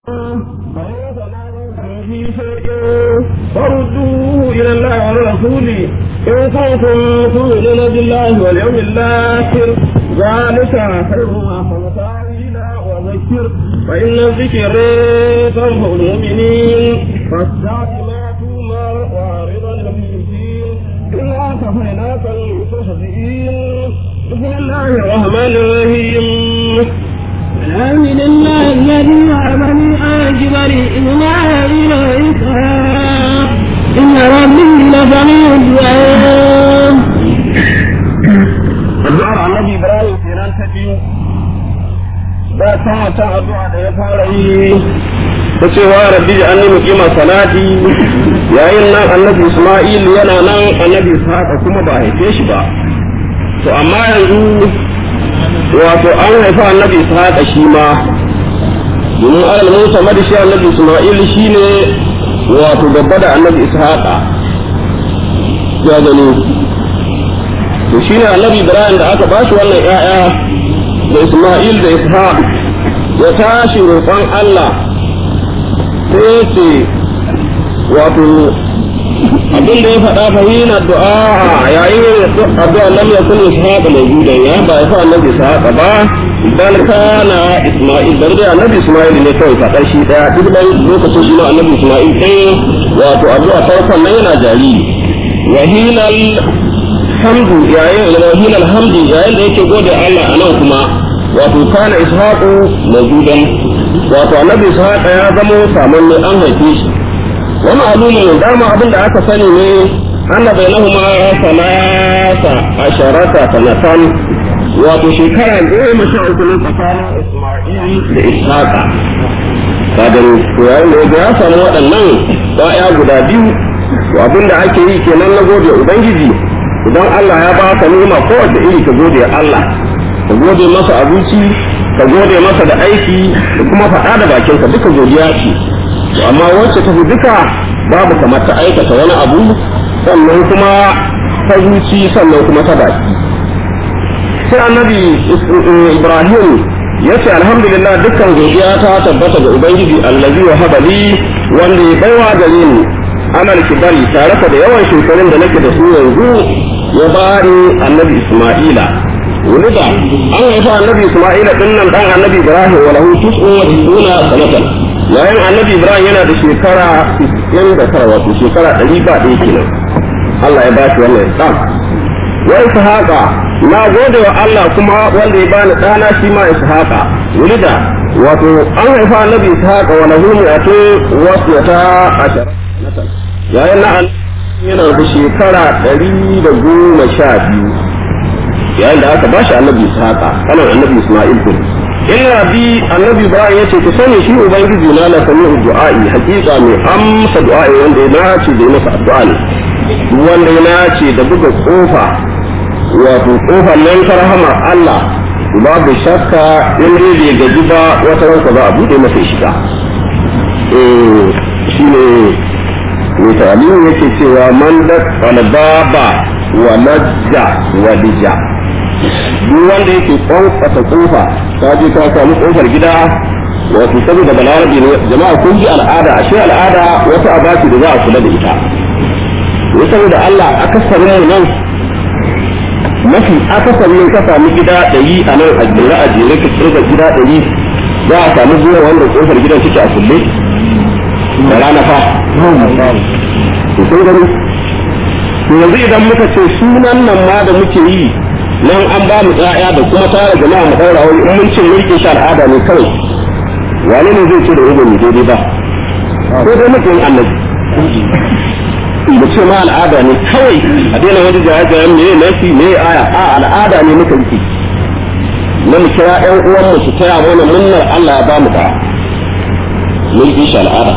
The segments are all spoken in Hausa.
فردوه إلى الله والرسول إن كنتم تؤمنون بالله واليوم الآخر ذلك خير وأحسن تأويلا وذكر فإن الذكر تنفع المؤمنين فاصدع بما تؤمر وأعرض عن المشركين إنا كفيناك المستهزئين بسم الله الرحمن الرحيم الحمد لله الذي وهبني أجبر إسماعيل وإسحاق إن ربي لسميع الدعاء addu'ar annabi ibrahim kenan ta biyu da ta wata addu'a da ya fara yi ta cewa rabbi ji anni muqima salati yayin nan annabi isma'il yana nan annabi ishaqa kuma ba haife shi ba to amma yanzu wato an haifa annabi ishaqa shi ma domin alal musa madashi annabi isma'il shine wato gaba da annabi ishaqa ya gani to shi ne annabi ibrahim da aka bashi wannan ya'ya da isma'il da ishaq ya tashi roƙon allah sai ce wato abin da ya faɗa fahina du'a yayin addu'a lam yakun ishaq mawjudan ya ba ya fa annabi ishaq ba bal kana isma'il dan dai annabi isma'il ne kawai faɗa shi daya duk da lokacin shi ne annabi isma'il ɗaya wato addu'a farkon nan yana jariri wahinal hamdu yayin ilahin alhamdu yayin da yake gode Allah a nan kuma wato kana ishaqu mawjudan wato annabi ishaqa ya zama saman ne an haife shi wa ma'lumun dama abin da aka sani ne anna bainahuma salasa asharata sanatan wato shekara goma sha uku ne tsakanin isma'il da ishaqa kadan yayin da ya samu waɗannan ba'ya guda biyu abin da ake yi kenan na gode ubangiji idan Allah ya ba ka ni'ima kowace iri ka gode Allah ka gode masa abinci ka gode masa da aiki da kuma faɗa da bakinka duka godiya ce amma wacce ta fi duka babu kamar ta aikata wani abu sannan kuma ta zuci sannan kuma ta baki sai annabi Ibrahim ya ce alhamdulillah dukkan godiya ta tabbata ga ubangiji allazi wa habali wanda ya baiwa gare ni amal kibari tare da yawan shekarun da nake da su yanzu ya bani annabi Isma'ila wulida an haifa annabi Isma'ila din nan dan annabi Ibrahim wa lahu tis'un wa tis'una sanatan yayin annabi Ibrahim yana da shekara 99 wato shekara 100 ba ɗaya kenan Allah ya ba shi wannan dan wa ishaqa na gode wa Allah kuma wanda ya bani ɗana shi ma ishaqa wulida wato an haifa annabi ishaqa wa lahu mi'atu wa ashara yayin na yana da shekara ɗari da goma sha biyu yayin da aka bashi annabi ishaqa kanan annabi isma'il din in rabi annabi ibrahim yace ku sani shi ubangiji na la sami'u du'a'i hakika mai amsa du'a'i wanda ya nace da masa addu'a ne wanda ya nace da buga kofa wato kofar nan ta rahama Allah babu shakka in dai bai gaji ba wata ranka za a bude masa shiga eh shine mai ta'alimu yake cewa man da albaba wa najja wa lija duk wanda yake kwankwasa kofa ta je ta samu kofar gida wato saboda balarabi ne jama'a kun ji al'ada ashe al'ada wata abaci da za a kula da ita ne saboda Allah akasarin mu nan mafi akasarin ka samu gida ɗari a nan a jere a jere ka kirga gida ɗari za a samu zuwa wanda kofar gidan suke a kulle da rana fa to kun gani to yanzu idan muka ce sunan nan ma da muke yi nan an ba mu tsaya da kuma tara jama'a mu daura wani in mun ce mulkin shi al'ada ne kawai wane ne zai ce da ugun mu daidai ba ko dai muke yin annabi mu ce ma al'ada ne kawai a daina wani jaye-jayen me nasi me aya a al'ada ne muka yi na mu kira ƴan uwan mu su taya mana munnar Allah ya ba mu da mulkin shi al'ada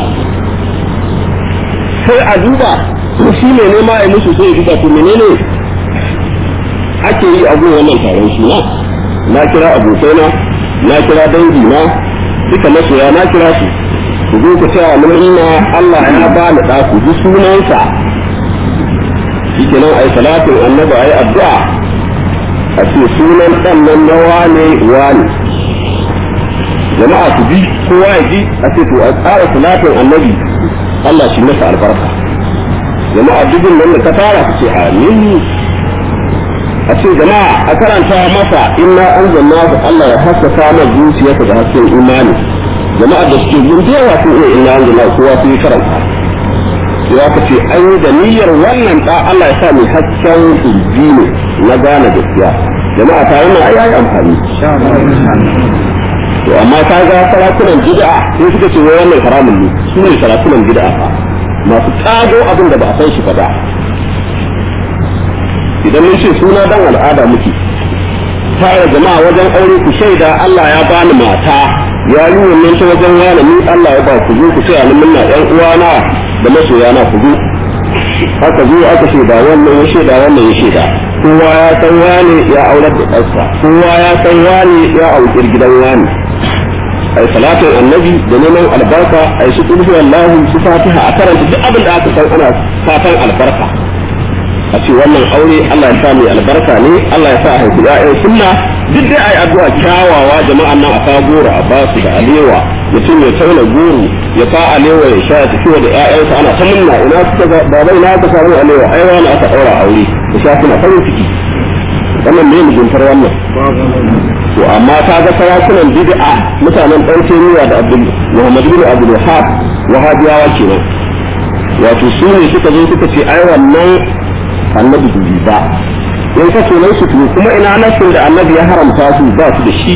sai a duba shi ne nema ya musu sai ya duba to menene ake yi a gun wannan taron suna na kira abokaina na kira dangi na duka masoya na kira su ku zo ku taya mun inna Allah ya ba ni da ku ji sunansa shikenan ai salatin annabi ai addu'a a ce sunan dan nan na wane wane jama'a su bi kowa ya ji a ce to a tsara salatin annabi Allah shi masa albarka jama'a dubin nan da ka tara su ce amin a ce jama'a a karanta masa inna anzalna Allah ya haskaka mana zuciyarsa da hasken imani jama'a da suke yin da yawa sun iya inna anzalna kowa sun yi karanta sai aka ce an yi da niyyar wannan da Allah ya sa mai hasken inji ne na gane gaskiya jama'a ta wannan ai ai amfani to amma ka ga sarakunan bid'a sai suka ce wai wannan haramun ne su ne sarakunan bid'a fa masu kago abin da ba a san shi ba da idan mun ce suna dan al'ada muke tare jama'a wajen aure ku shaida Allah ya bani mata ya yi wannan ta wajen wani ni Allah ya ba ku zo ku sai ni na ɗan uwana da masoya na ku zo aka zo aka shaida wannan ya shaida wannan ya shaida kowa ya san wani ya aurar da ɗansa kowa ya san wani ya aukir gidan wani ai salatin annabi da neman albarka ai su kulhu wallahu su fatiha a karanta duk abin da aka san ana fatan albarka a ce wannan aure Allah ya sa mai albarka ne Allah ya sa a haifi ƴaƴan sunna duk dai ai addu'a kyawawa jama'an nan a ka goro a basu da alewa mutum ya tauna goro ya fa alewa ya sha tafi da ƴaƴansa ana ta munna ina suka ga baba ina ka samu alewa ai wani aka daura aure da sha suna farin ciki wannan ne muguntar wannan to amma ta ga sarakunan bid'a mutanen ɗan Taymiya da Abdul Muhammad bin Abdul Wahhab wahabiyawa kenan wato su ne suka zo suka ce ai wannan annabi dubi ba in ka sunan su to kuma ina nasin da annabi ya haramta su ba su da shi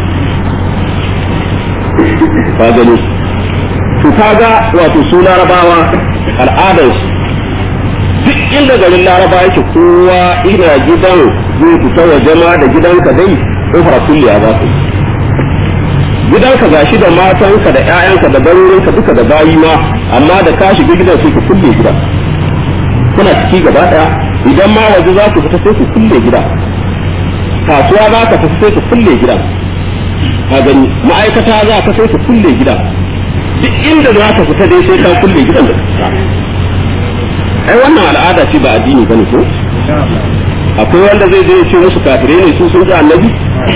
ka gani to kaga wato su larabawa al'adar su duk inda garin laraba yake kowa ina gidan zai fita waje ma da gidanka dai kofar kulliya za su gidanka gashi da matanka da 'ya'yanka da barorinka duka da bayi ma amma da ka shiga gidan sai ku kulle gidan kuna ciki gaba daya idan ma waje za ku fita sai ku kulle gida kasuwa za ka fita sai ku kulle gida ka gani ma'aikata za ka sai ku kulle gida duk inda za ka fita dai sai ka kulle gidan da ka ai wannan al'ada ce ba addini bane ko akwai wanda zai je ce musu kafirai ne su sun ji annabi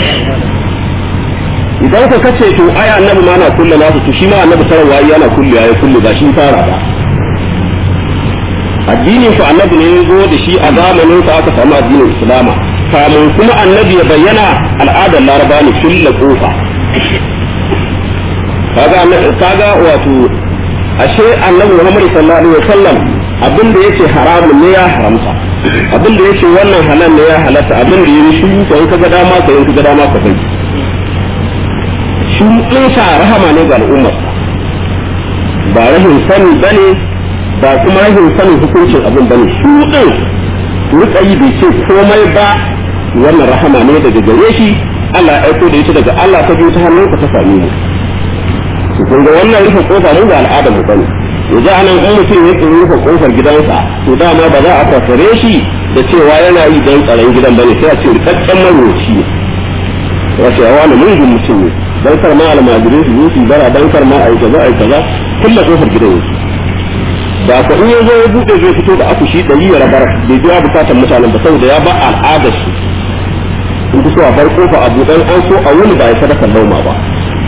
idan ka kace to ai annabi ma na kulle nasu to shi ma annabi sarwa yana kulle ya kulle ba shi fara ba addinin ku annabi ne ya zo da shi a zamanin sa aka samu addinin islama kamun kuma annabi ya bayyana al'adar laraba ne kulle kofa kaga kaga wato ashe annabi Muhammad sallallahu alaihi wasallam abin da yake haramun ne ya haramta abin da yake wannan halal ne ya halatta abin da yake shi ko in kaga dama ka in kaga dama ka bai shi in sa rahama ne ga al'ummar ba rahin sani bane ba kuma rahin sanin hukuncin abin bane shi din rika yi bai ce komai ba wannan rahama ne daga gare shi Allah ya aiko da ita daga Allah ta biyu ta hannunka ta same mu kun ga wannan rufe kofa mu ga al'ada mu bane yanzu anan in mutum ya rufe kofar gidansa to dama ba za a fasare shi da cewa yana yi don tsaron gidan bane sai a ce rikakken maroci ne wato yawa na mungun mutum ne dan kar ma almajirin su yi bara dan kar ma a yi kaza a yi kaza kulla kofar gidan yake da ko in ya zo ya bude zai fito da akushi ɗari ya rabar bai biya bukatar mutanen ba saboda ya ba al'adar su in ku so a bar kofa a buɗe an so a wuni ba ya sadaka lauma ba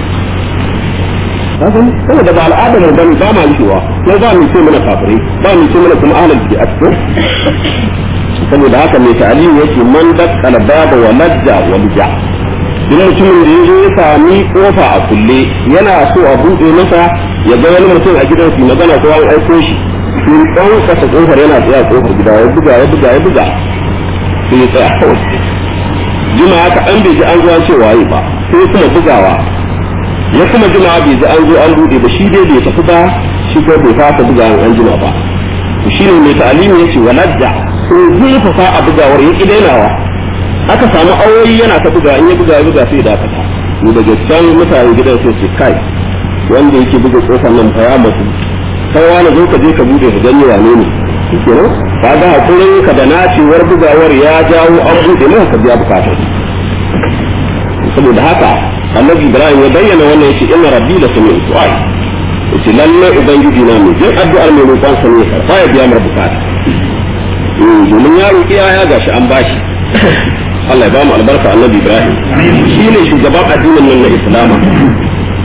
saboda ba al'adar mu bane ba ma rikewa ko ba mu ce mana kafirai ba mu ce mana kuma ahlul bid'ah ko saboda haka mai ta'alim yake man dakkala baba wa lajja wa lija duk mutumin da yazo ya sami kofa a kulle yana so a buɗe masa ya ga wani mutum a gidan su magana ko an aiko shi shi dan kasa kofar yana tsaya kofar gida ya buga ya buga ya buga sai ya tsaya kawai jima haka an bai ji an zuwa cewa yi ba sai kuma bugawa ya kuma jima bai ji an zo an bude ba shi dai bai tafi ba shi ko bai fasa buga an jima ba shi ne mai ta'alimi yace waladda to zai fafa a bugawar ya kidainawa aka samu awoyi yana ta buga in ya buga ya buga sai dakata ni daga can mutane gidan sai su kai wanda yake buga kofar nan fa ya mutu kai wani zo ka je ka bude ka gani wane ne kenan kaga hakurin ka da nacewar bugawar ya jawo an bude maka ka biya bukatar saboda haka annabi ibrahim ya bayyana wannan yace inna rabbi la sami'u du'a yace lalle ubangiji na mai jin addu'ar mai roƙon sa ne karfa ya biya mar bukata domin ya roƙi ya gashi an bashi Allah ya ba mu albarka annabi ibrahim shi ne shugaban addinin nan na islama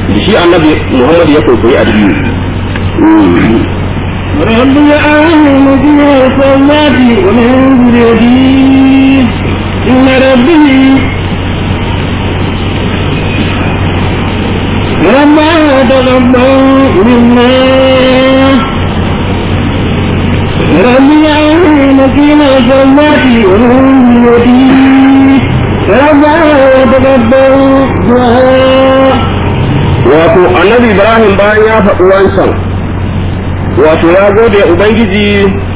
shi annabi Muhammad ya koyi addini رب العالمين في الصلاة ومن ذريتي إن ربي ربنا تقبل منا ربي العالمين في الصلاة ومن ذريتي ربنا تقبل دعاء wato annabi Ibrahim bayan ya faɗi wancan wato ya gode ubangiji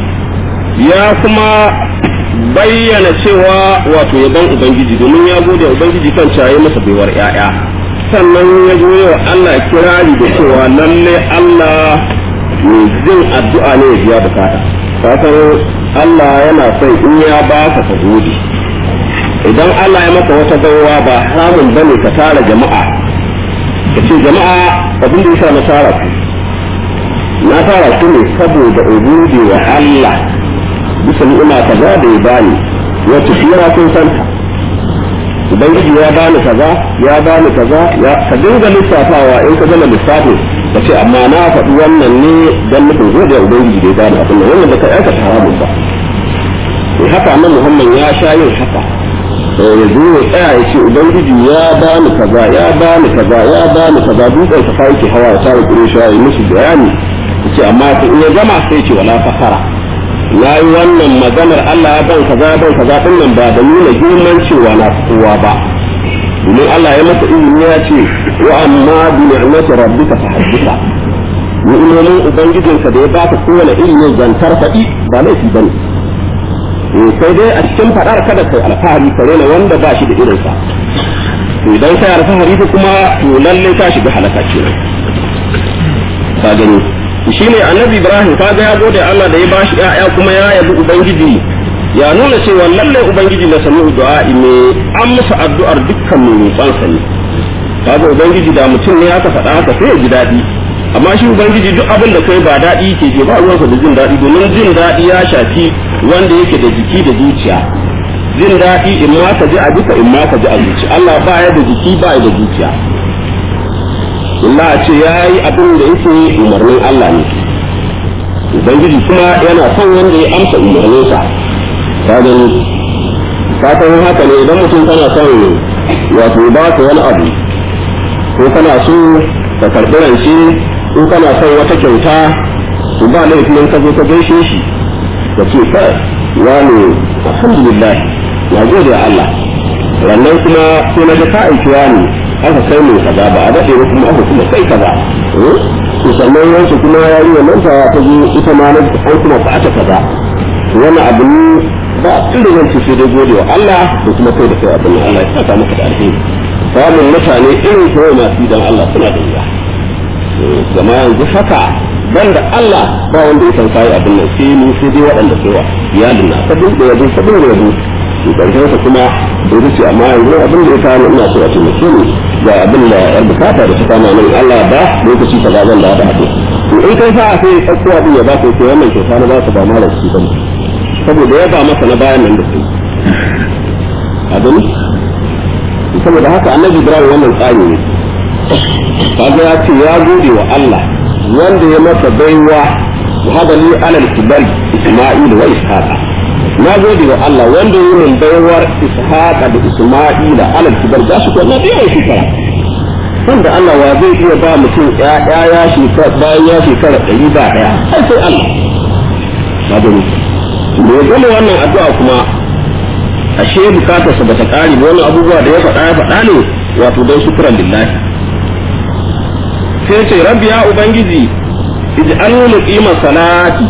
ya kuma bayyana cewa wato yaban ubangiji domin ya gode ubangiji kan caye masa baiwar yaya sannan ya zo wa Allah kirari da cewa lalle Allah mai jin addu'a ne ya biya bukata fatan Allah yana son in ya ba ka ka gode idan Allah ya maka wata gawa ba haramun bane ka tara jama'a ka ce jama'a abin da yasa na tara ku na fara su ne saboda ubudi wa Allah bisa ni'ima kaza da ya bani wacce shi yana kun santa ubangiji ya bani kaza ya bani kaza ya ka dinga lissafawa in ka gama lissafin ka ce amma na faɗi wannan ne don nufin gode wa ubangiji da ya bani abin nan wannan da ka aikata haramun ba to haka nan muhammad ya sha yin haka ya zo ya tsaya ya ce ubangiji ya bani kaza ya bani kaza ya bani kaza dutsen ka yake hawa ya tara kure shi ya yi musu bayani ce amma in ya gama sai ce wala fakara na yi wannan maganar Allah ya ban kaza ya ban kaza din nan ba da nuna girman cewa na kowa ba domin Allah ya masa izini ya ce wa amma bi ni'mati rabbika fahaddisa ni'imomin ubangijinka da ya baka kowane ilimin zantar faɗi ba laifi bane sai dai a cikin faɗar kada kai alfahari ka rena wanda ba shi da irinsa to idan kai alfahari kuma to lalle ka shiga halaka kenan ka gani shi ne annabi ibrahim kaga ya gode Allah da ya bashi ƴaƴa kuma ya yabi ubangiji ya nuna cewa lalle ubangiji na sami du'a'i me an masa addu'ar dukkan mai roƙonsa ne kaga ubangiji da mutum ne aka faɗa haka sai ya ji daɗi amma shi ubangiji duk abin da kai ba daɗi ke ke ba ruwansa da jin daɗi domin jin daɗi ya shafi wanda yake da jiki da zuciya jin daɗi in ma ka ji a duka in ma ka ji a zuci Allah ba ya da jiki ba ya da zuciya Allah a ce ya yi abin da yake umarnin Allah ne Ubangiji kuma yana son wanda ya amsa umarninsa ka gani ka san haka ne idan mutum kana son wato ba ka wani abu ko kana so ka karɓi rance ko kana son wata kyauta to ba laifin ka zo ka gaishe shi ka ce kai wani alhamdulillah na gode Allah rannan kuma sai na ga ka aiki wani aka kai mai kaza ba a daɗe ba kuma aka kuma kai kaza to sannan yansu kuma ya yi wannan ta ta zo ita ma an kuma ba ta kaza wannan abu ne ba inda zan ce sai dai gode wa Allah da kuma kai da kai abin Allah ya saka maka da alheri samun mutane irin kawai masu dan Allah suna da wuya zama yanzu haka ban da Allah ba wanda ya san kai abin nan sai ni sai dai waɗanda sai wa iyalin na sabin da yabo sabin da yabo to karshen sa kuma da ce amma yanzu abin da ya kawo ina so a taimake ni ga abin da yar bukata da ta kama min Allah ba lokaci ka zan da da abin to in kai sa sai ɗauko abin ya ba ka ko wannan kyauta na ba ka ba mara shi bane saboda ya ba masa na bayan nan da kai a gani saboda haka annabi Ibrahim wannan tsari ne kaga ya ce ya gode wa Allah wanda ya masa baiwa wa hada li alal kibari Isma'il wa Ishaqa na gode wa Allah wanda ya min baiwar Ishaqa da Isma'ila alal kibari za su ko na biyan shekara wanda Allah wa zai iya ba mutum ya ya shekara bayan ya shekara ɗari ba ɗaya sai sai Allah ba gani da ya gama wannan addu'a kuma ashe bukatarsa bata kare ba wannan abubuwa da ya faɗa ya faɗa ne wato don shukran lillahi sai ce rabbi ya ubangiji ij'alni muqima salati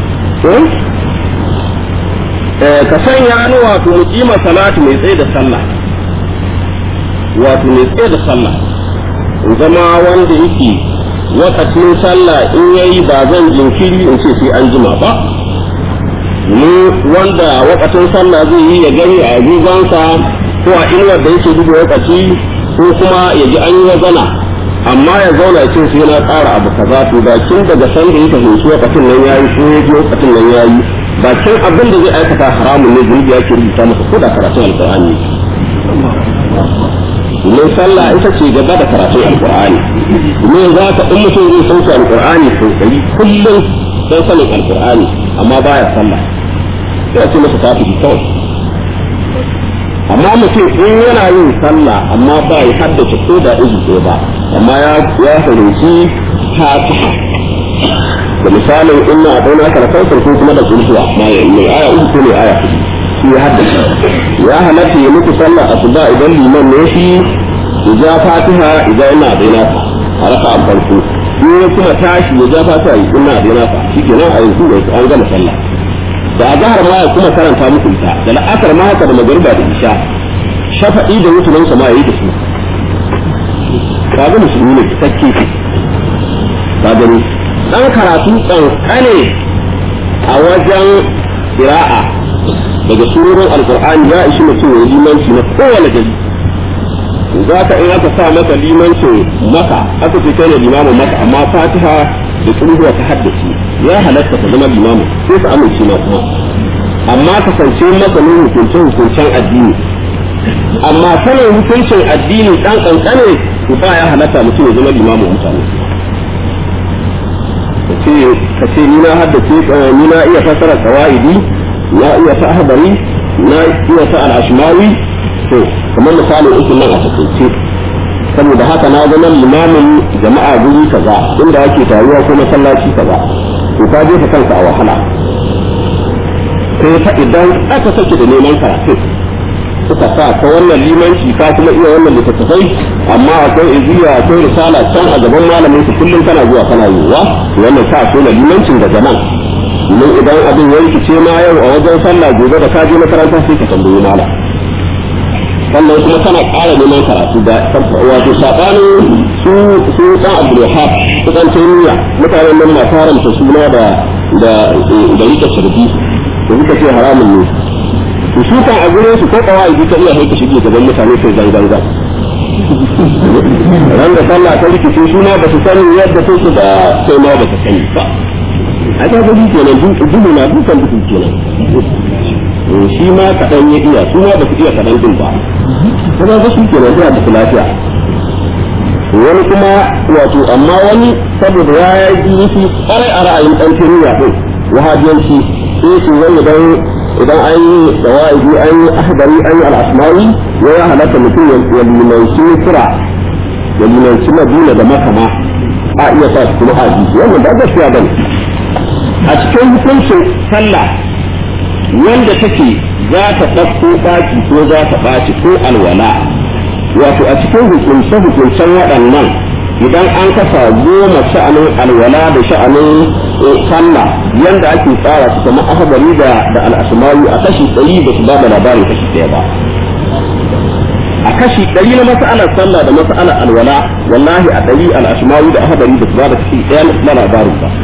eh ka sanya ni wato muqima salati mai tsaye da sallah wato mai tsaye da sallah in zama wanda yake wakacin sallah in yayi ba zan jinkiri in ce sai an jima ba ni wanda wakacin sallah zai yi ya gani a agogonsa ko a inuwar da yake duba wakaci ko kuma ya ji an yi wazana amma ya zauna ce sai na ƙara abu kaza to bakin daga san da ya fahimci wakacin nan yayi ko ya ji wakacin nan yayi bakin abin da zai aikata haramun ne zunubi yake rubuta masa ko da karatun alƙur'ani domin sallah ita ce gaba da karatun alkur'ani domin za ka in mutum zai sauke alkur'ani sosai kullum don sanin alkur'ani amma baya sallah sai ce masa kafiri kawai amma mutum in yana yin sallah amma ba ya haddace ko da izu ko ba amma ya ya fahimci fatiha da misalin inna a dauna ka kautar ko kuma da kulhuwa ma ya yi aya uku ko ne aya shi ya haddace ya halatta ya muku sallah asuba idan liman ne shi ya ja fatiha idan ina daina ka a raka an farko in ya kuma tashi ya ja fatiha ina daina ka shi kenan a yanzu an gama sallah da azhar ma ya kuma karanta muku ita da la'asar ma haka da magariba da isha shafa'i da mutunan sa ma yayi da su kaga musulmi ne cikakke ka gani dan karatu kankane a wajen qira'a daga surorin alqur'ani ya ishi mutum ya limanci na kowane gari za ka in aka sa maka limancin maka aka ce kai ne limamin maka amma fatiha da tsunduwa ta haddace ya halatta ka zama limamin sai ka amince na kuma amma kasance masanin hukuncen hukuncen addini amma sanin hukuncin addini dan kankane ku ba ya halatta mutum ya zama limamin mutane ka ce ni na haddace ni na iya fasara qawaidi na iya ta ahbari na iya ta al-ashmawi to kamar misali uku nan a takaice saboda haka na zama limamin jama'a guri kaza inda ake taruwa ko masallaci kaza to ka jefa kanka a wahala sai fa idan aka sake da neman karatu suka sa ta wannan limanci ka kuma iya wannan littattafai amma akwai iziya akwai risala can a gaban malamin su kullum kana zuwa kana yiwuwa wannan sa so limancin da zaman domin idan abin ya rikice ma yau a wajen sallah gobe da ka je makaranta sai ka tambayi malam sannan kuma tana ƙara neman karatu da wato saɓanin su su ɗan abdulwahab su ɗan taimiyya mutanen nan masu haramta suna da da da rika shirki da suka ce haramun ne to su kan a gurin su ko kawai ka iya haika shige gaban mutane sai zanganga ran da sallah ta rikice su ma ba su sani yadda sai su da sai ma ba su sani ba a ta gudu kenan dubu na dukan dubu kenan shi ma kaɗan ya iya su ma ba su iya kaɗan din ba kuma ga shi kenan suna da lafiya wani kuma wato amma wani saboda ya yi shi kwarai a ra'ayin ɗan tiriya ɗin wahabiyanci sai su wani idan idan an yi dawa'idi an yi ahdari an yi al'asmawi ya ya halatta mutum ya limanci kira ya limanci madina da makama a iya sa su kuma haji wannan ba gaskiya bane a cikin hukuncin sallah wanda take za ta ɗauko ɓaci ko za ta ɓaci ko alwala wato a cikin hukunce hukuncen waɗannan idan an kasa goma sha'anin alwala da sha'anin sallah yanda ake tsara su kamar ahadari da da al'asmawi a kashi ɗari ba su ba da labarin kashi ɗaya ba a kashi ɗari na mas'alar sallah da mas'alar alwala wallahi a ɗari al'asmawi da ahadari ba su ba da kashi ɗaya na labarin ba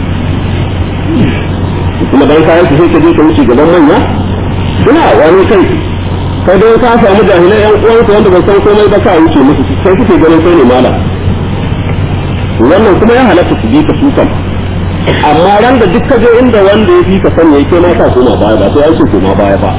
kuma dan kayan su sai ka je ka wuce gaban manya ina wani kai kai dai ka samu jahilai yan uwanka wanda ba san komai ba ka wuce musu sai kuke ganin kai ne malam wannan kuma ya halatta su bi ka su kan amma ran da duk ka je inda wanda ya fi ka sani yake ma ka koma baya ba sai an ce koma baya ba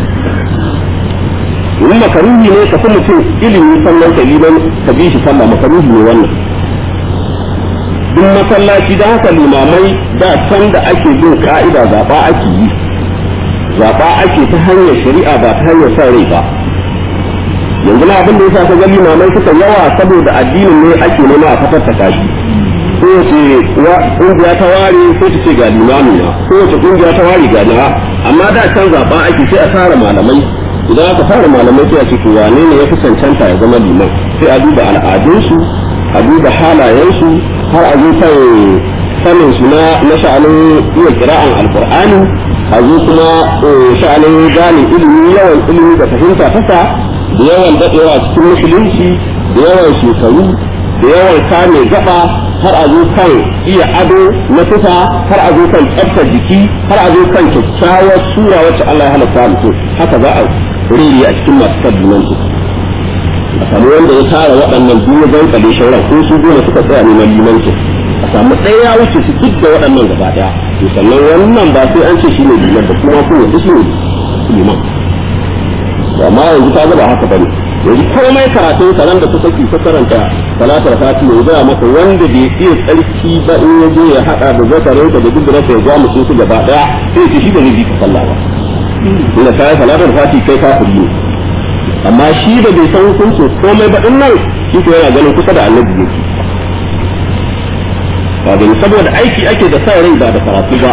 in makaruhi ne ka fi mutum ilimi sannan ka liman ka bi shi sallah makaruhi ne wannan duk masallaci da haka limamai da can da ake bin ka'ida zaɓa ake yi zaɓa ake ta hanyar shari'a ba ta hanyar sa rai ba yanzu na abin da ya sa ga limamai suka yawa saboda addinin ne ake nema a fatattaka shi ko ce kungiya ta ware ko ta ce ga limami na ko wace kungiya ta ware ga na amma da can zaɓa ake sai a tara malamai idan aka fara malamai sai a ce to wane ne ya fi cancanta ya zama liman sai a duba al'adunsu a duba halayensu har a zo kan sanin su na na sha'anin iya kira'an alqur'ani a zo kuma sha'anin gane ilimi yawan ilimi da fahimta tasa da yawan dadewa cikin musulunci da yawan shekaru da yawan kame gaba har a zo kan iya ado na tufa har a zo kan tsaftar jiki har a zo kan kyakkyawar sura wacce Allah ya halatta mutum haka za a rere a cikin masu sabbin a samu wanda ya tara waɗannan duniya zan kale shauran ko su goma suka tsaya neman limanci a samu ɗaya ya wuce su duk da waɗannan gaba ɗaya to sannan wannan ba sai an ce shi ne liman da kuma kuma shi ne liman amma yanzu ta ba haka bane yanzu komai karatun karan da kuka ki karanta salatar fati ya zama maka wanda bai iya tsarki ba in ya je ya hada da zakarin da duk da ya ga musu su gaba daya sai ki shi da zai ka sallah ba ina kai salatar fati kai ka kullu amma shi da bai san hukuncin komai ba din nan shi ko yana ganin kusa da annabi yake ba gani saboda aiki ake da sa rai ba da karatu ba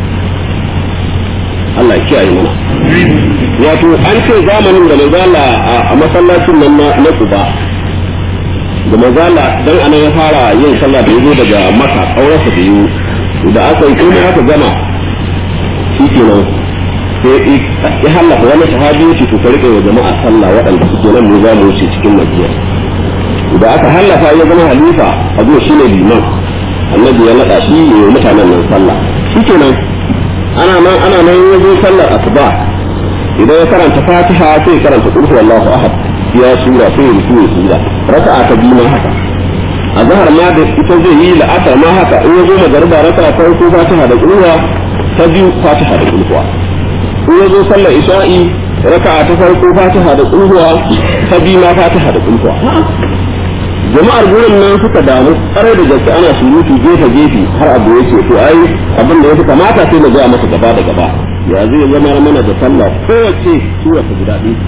Allah ya kiyaye mana wato an ce zamanin da mazala a masallacin nan na Quba da mazala dan anan ya fara yin sallah da yazo daga Makka aurarsa da yiwu da aka yi komai aka gama shi kenan sai ya halaka wani sahabi ya ce to ka rike wa jama'a sallah waɗanda suke nan mu za mu wuce cikin Madina da aka hallafa ya zama halifa abu shine liman annabi ya naɗa shi ya mutanen nan sallah shi kenan ana nan ana nan ya zo sallar asuba idan ya karanta fatiha sai ya karanta qul huwallahu ahad ya sura sai ya rufu sura raka'a ta biyu ma haka azhar ma da ita zai yi la'asar ma haka in ya zo magariba raka'a ta farko fatiha da qulwa ta biyu fatiha da qulwa in ya zo sallar isha'i raka'a ta farko fatiha da qulwa ta biyu ma fatiha da qulwa jama'ar gurin nan suka damu tsare da gaske ana surutu gefe gefe har abu yake to ai abin da yafi kamata sai na ga masa gaba da gaba ya zai zama mana da sallah kowace sura ta guda ɗaya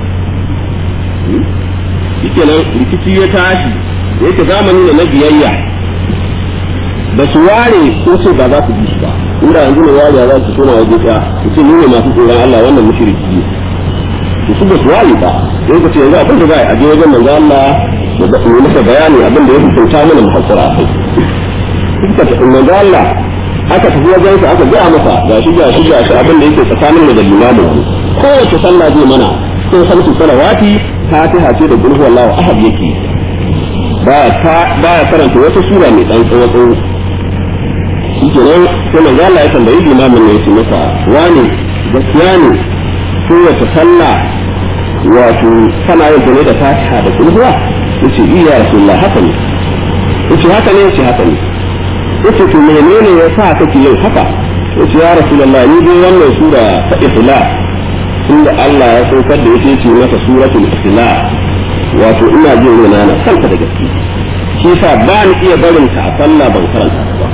yake nan rikici ya tashi yake zamani da na biyayya da su ware ko ce ba za su bi shi ba inda yanzu ne ware za su tona waje ɗaya su ce ni ne masu tsoron Allah wannan mushriki ne to su ba su ware ba sai ka ce yanzu abin da za a je wajen manzo Allah da yi masa bayani abin da ya hukunta mana muhassara a kai suka tafi manzo Allah aka tafi wajen sa aka gaya masa ga shi ga shi ga shi abin da yake tsakanin mu da limamin mu kowace sallah zai mana ko salatu salawati fatiha ce da qul huwallahu ahad yake ba ta ba ya karanta wata sura mai dan tsawo tsawo shi kenan sai manzo Allah ya tambayi limamin ne ya ce masa wani gaskiya ne kowace sallah wato kana yin ne da fatiha da qul huwa yace iya rasulullah haka ne yace haka ne yace haka ne yace to menene ya sa kake yin haka yace ya rasulullah ni dai wannan sura ta ikhlas inda Allah ya saukar da yake ce mata suratul ikhlas wato ina jin rena na kanta da gaske shi yasa ba ni iya barin ta a sallah ban karanta ta ba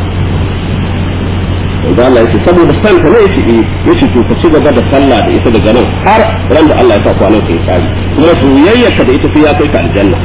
da Allah yake saboda san ka ne yake yace to ka ci gaba da sallah da ita daga nan har ran da Allah ya sa kwanan ka ya kare kuma soyayyarka da ita sai ya kai ka aljanna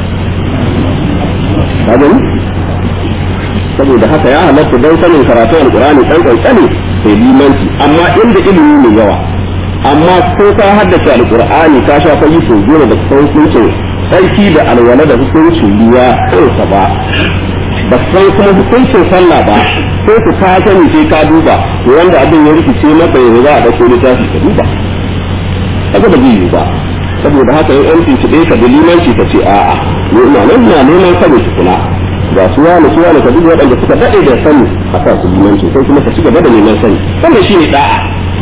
kaga saboda haka ya halatta don sanin karatun alkurani dan kankani sai limanci amma inda ilimi ne yawa amma ko ka haddace alkur'ani ka sha fa yi so goma da hukuncin sarki da alwala da hukuncin ruwa kansa ba ba san kuma hukuncin sallah ba ko ku ka sani sai ka duba to wanda abin ya rikice maka yanzu za a dauko littafi ka duba kaga ba zai yi ba saboda haka in an tuntuɓe ka da limanci ka ce a'a ni ina nan na neman sani tukuna ga su wani su wani ka duk waɗanda suka daɗe da sani a kan su limanci sai kuma ka ci gaba da neman sani wannan shi ne da'a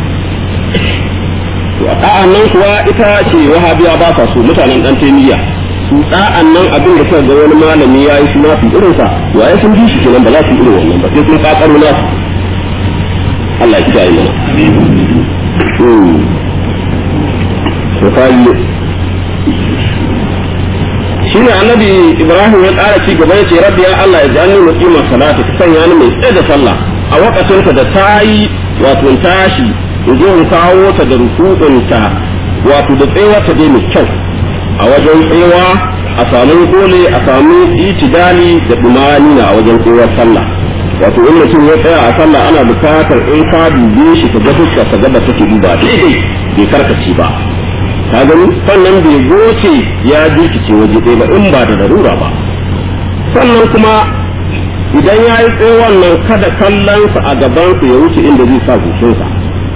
to a da'an nan kuwa ita ce wahabiya ba sa so mutanen ɗan taimiyya su da'an nan abin da suka ga wani malami ya yi suna fi irinsa wa ya sun bi shi kenan ba za su yi irin wannan ba sai sun ƙaƙaro nasu Allah ya kiyaye mana. misali shi ne annabi ibrahim ya ƙara ci gaba ya ce rabbi ya allah ya jani muqima salati ka sanya ni mai tsaye da sallah a wakatinta da ta yi wato tashi in zo in kawo ta da rukuɗinta wato da tsewa ta dai mai kyau a wajen tsewa a samu kole a samu itidali da dumani na a wajen tsewar sallah wato in mutum ya tsaya a sallah ana bukatar in ka dube shi ka ga fuskar ka gaba take duba daidai bai karkace ba ka gani sannan bai goce ya jirkice waje ɗaya ba in ba da darura ba sannan kuma idan ya yi tsawon nan kada kallonsa a gabansa ya wuce inda zai sa goshinsa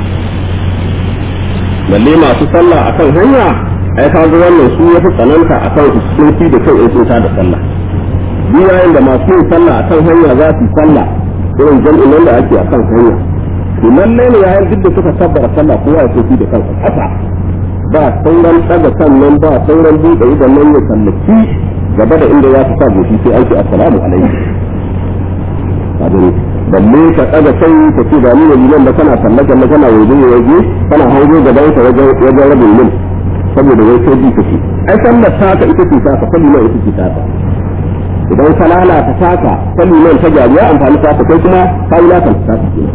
balle masu sallah a kan hanya ai ka ga wannan su ya fi tsananta a kan hukunci da kai in sun da sallah duk yayin da masu yin sallah a kan hanya za su yi sallah irin jam'in nan da ake a kan hanya to lallai ne yayin duk da suka tabbara sallah kowa ya soki da kansa ƙasa ba sauran ɗaga sannan ba sauran buɗe idan nan ya sallaki gaba da inda ya fi sa goshi sai aiki assalamu alaikum abin balle ka ɗaga kai ka ce ba ni ne liman da kana sallaka na kana waje waje kana hango gaban ka wajen wajen rabin mil saboda wai sai bi kake ai sallar taka ita ce taka salli nan ita ce taka idan ka lalata taka salli nan ta gyaru ya amfani taka kai kuma ka yi lalata taka kenan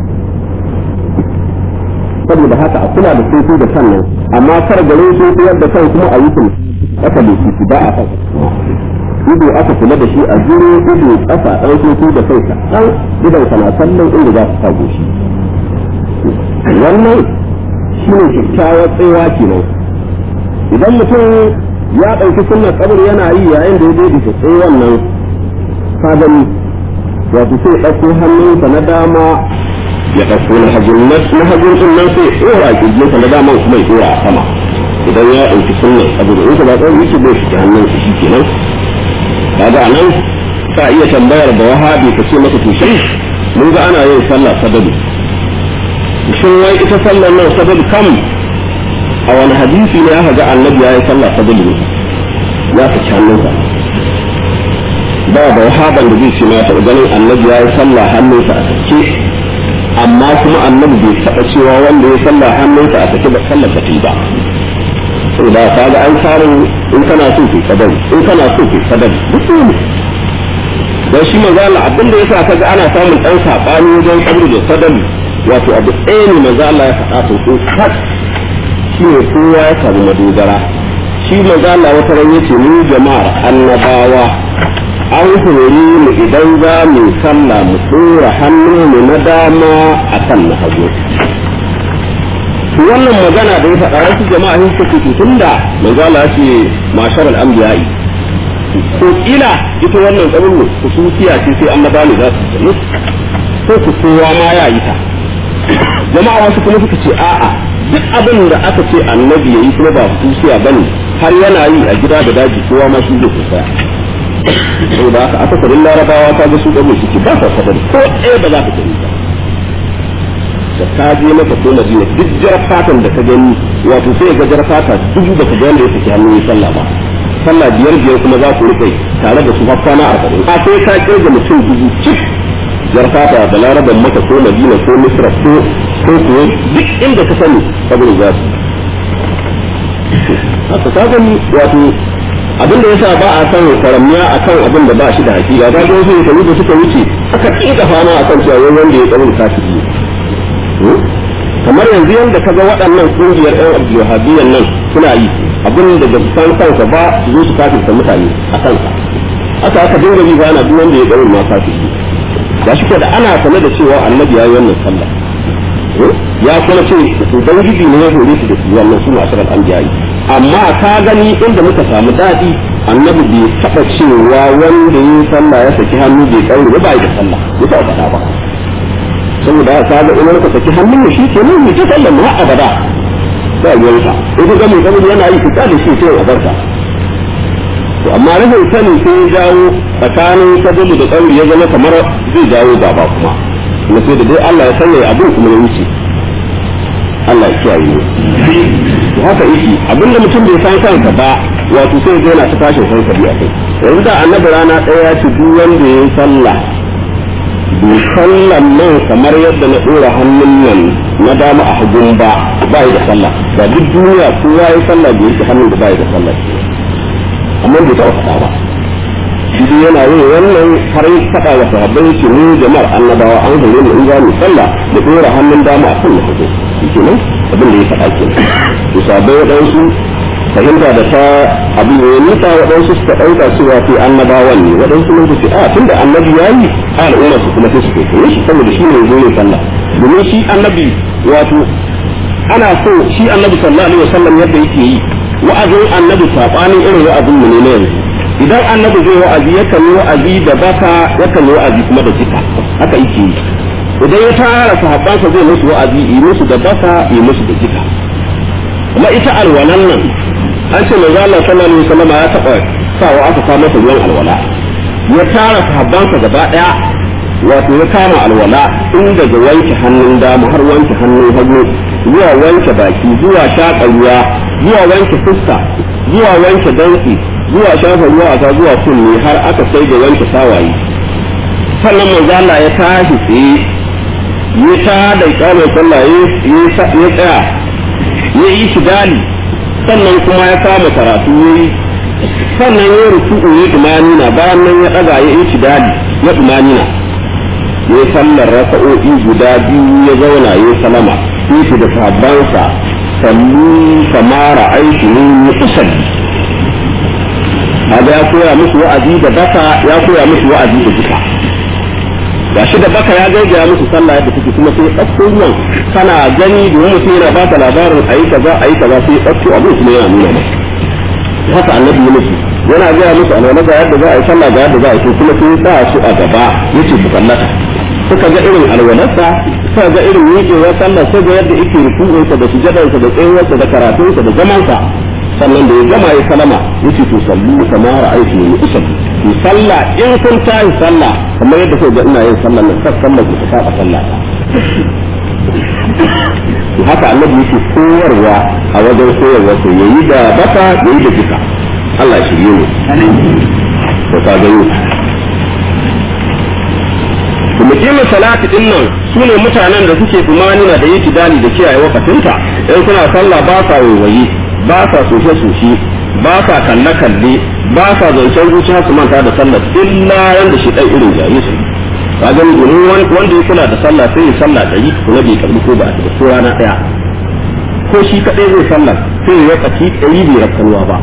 saboda haka a kula da soso da kan nan amma kar garin soso yadda kan kuma a yi kuma aka da shi ba a kan ido aka kula da shi a jiro ido kafa dan soso da kai dan idan kana kallon inda za ka kago shi wannan shine kyakkyawar tsayawa kenan idan mutum ya ɗauki sunnar kabur yana yi yayin da ya daidaita tsaye wannan ka gani wato sai ɗauko hannunsa na dama ya ɗauko na hagun na hagun din nan sai ɗora kirjinsa na dama kuma ya ɗora a sama idan ya ɗauki sunnar kabur in ka ba tsawon yake bai shi hannun shi shi kenan kaga anan ka iya tambayar da wahabi ka ce masa to shi mun ga ana yin sallah sadalu shin wai ita sallar nan sadalu kam a wani hadisi ne aka ga annabi ya yi sallah sadalu ne ya saki hannunsa ba da wahaban da zai ce ma taɓa ganin annabi ya yi sallah hannunsa a sake amma kuma annabi bai taɓa cewa wanda ya sallah hannunsa a sake ba sallar ba ba saboda ka ga an samu in kana so ke sadar in kana so ke sadar duk ne dan shi manzo Allah abin da yasa kaga ana samun dan sabani wajen kabri da sadar wato abu ɗaya ne manzo Allah ya faɗa to ko kat shi ne kowa ya samu madogara shi manzo Allah wata ran yace mu jama'ar annabawa an hori mu idan za mu sallah mu tsora hannun mu na dama akan na hagu wannan magana da ya faɗa wasu jama'a sun suke tunda manzo Allah ya ce mashar al-anbiya'i ko kila ita wannan kabin kusuciya ce sai annaba ne za su yi ko ku kowa ma ya yi ta jama'a wasu kuma suka ce a'a duk abin da aka ce annabi yayi kuma ba kusuciya bane har yana yi a gida da daji kowa ma shi zai kusa saboda haka aka sarin larabawa ta ga su ɗago suke ba sa sadar ko ɗaya ba za ka gani ba da ka je maka ko madina duk jar fatan da ka gani wato sai ga jar fata dubu da ka ga wanda ya saki hannun sallah ba sallah biyar biyar kuma za ku rike tare da su har kwana arba'in a sai ka kirga mutum dubu cik jar fata da laraban maka ko madina ko misra ko ko kuwa duk inda ka sani saboda za su haka ka gani wato abin da yasa ba a san karamiya akan abin da ba shi da hakika ga wasu shekaru da suka wuce aka kika fama akan cewa wanda ya tsarin kafiri kamar yanzu yadda kaga waɗannan ƙungiyar yan abdulwahabiyyan nan suna yi abin da ba su san kansa ba su zo su kafirta mutane a kansa aka aka dinga bi bana duk wanda ya ɗaurin ma kafiri ga shi da ana sanar da cewa annabi ya yi wannan sallah ya kuma ce ubangiji ne ya hore su da su wannan su masu al'anbiyayi amma ka gani inda muka samu daɗi annabi bai taɓa cewa wanda ya yi sallah ya saki hannu bai ƙauri ba da sallah ya taɓa faɗa ba saboda haka ga in ka saki hannun shi ke nan ta sallan mu abada ba ruwanka in ka ga mai kabul yana yi fita da shi sai a barka to amma rashin sani sai ya jawo tsakanin kabul da kabul ya zama kamar zai jawo gaba kuma kuma sai da dai Allah ya sanya abin kuma ya wuce Allah ya kiyaye ne to haka yake abinda mutum bai san kansa ba wato sai ga yana ta tashin hankali a kai yanzu da annabi rana ɗaya ya ce duk wanda ya yi sallah bai sallan nan kamar yadda na ɗora hannun nan na dama a hagun ba ba da sallah ba duk duniya kowa ya sallah bai yake hannun da ba da sallah amma bai taɓa faɗa ba shi dai yana yin wannan har yi faɗa wa sahabbai yake mu jama'ar annabawa an hore mu in za mu sallah da ɗora hannun dama a kan na hagu shi nan abin da ya faɗa ke to sahabbai waɗansu fahimta da ta abu ne nisa waɗansu suka ɗauka cewa sai annabawan ne waɗansu mun ce a tunda annabi ya yi a al'ummar su kuma sai su kai shi saboda shi ne zo ne sallah domin shi annabi wato ana so shi annabi sallallahu alaihi wasallam yadda yake yi wa'azin annabi sabanin irin wa'azin mu ne na yanzu idan annabi zai wa'azi yakan yi wa'azi da baka yakan yi wa'azi kuma da jika haka yake yi idan ya tara sahabbansa zai musu wa'azi yi musu da baka yi musu da jika kuma ita alwalan nan an ce manzo Allah sallallahu alaihi wasallam ya taba sawa aka kawo masa ruwan alwala ya tara sahabbansa gaba daya wato ya kama alwala in daga wanke hannun dama har wanke hannun hagu zuwa wanke baki zuwa shaƙa ruwa zuwa wanke fuska zuwa wanke dantsi zuwa shafa ruwa a zuwa kunne har aka sai da wanke sawaye sannan manzo Allah ya tashi tsaye ya ta da kama sallah ya tsaya ya yi shi dali sannan kuma ya kama karatu yayi sannan ya ruku'u ya tumanina bayan nan ya daga ya yi dali ya tumanina ya sallar raka'o'i guda biyu ya zauna ya salama shi da sahabbansa sallu kamara aiki ne musalli kaga ya koya musu wa'azi da baka ya koya musu wa'azi da duka ga shi da baka ya gaigaya musu sallah yadda take kuma sai ɗauko ruwan kana gani domin mutum yana baka labarin ayi kaza ayi kaza sai ɗauko abin kuma yana nuna maka haka annabi ya musu yana gaya musu alwala ga yadda za a yi sallah ga yadda za a yi kuma sai sa su a gaba yace ku kallata suka ga irin alwalarsa suka ga irin miƙewar sallah suka ga yadda yake rukunsa da sujadarsa da tsayuwarsa da karatunsa da zamansa sannan da ya gama ya salama yace to sallu kama ra'aytu ni usalli to sallah in kun tayi sallah kamar yadda kuka ga ina yin sallah nan kar sallah ku ta saba sallah to haka annabi yake koyarwa a wajen koyarwa to yayi da baka yayi da jika Allah shirye mu to ka gani mukimin salati din nan su ne mutanen da suke tumanina da yi dali da kiyaye wakatinta in suna sallah ba sa waiwaye ba sa soshe soshe ba sa kalle kalle ba sa zancen zuciya su manta da sallah illa yanda shi ɗan irin jari su ka gani domin wanda ya kula da sallah sai ya sallah ɗari kuma bai karbi ko ba a ko rana ɗaya ko shi kaɗai zai sallah sai ya wakaci ɗari bai rakkanuwa ba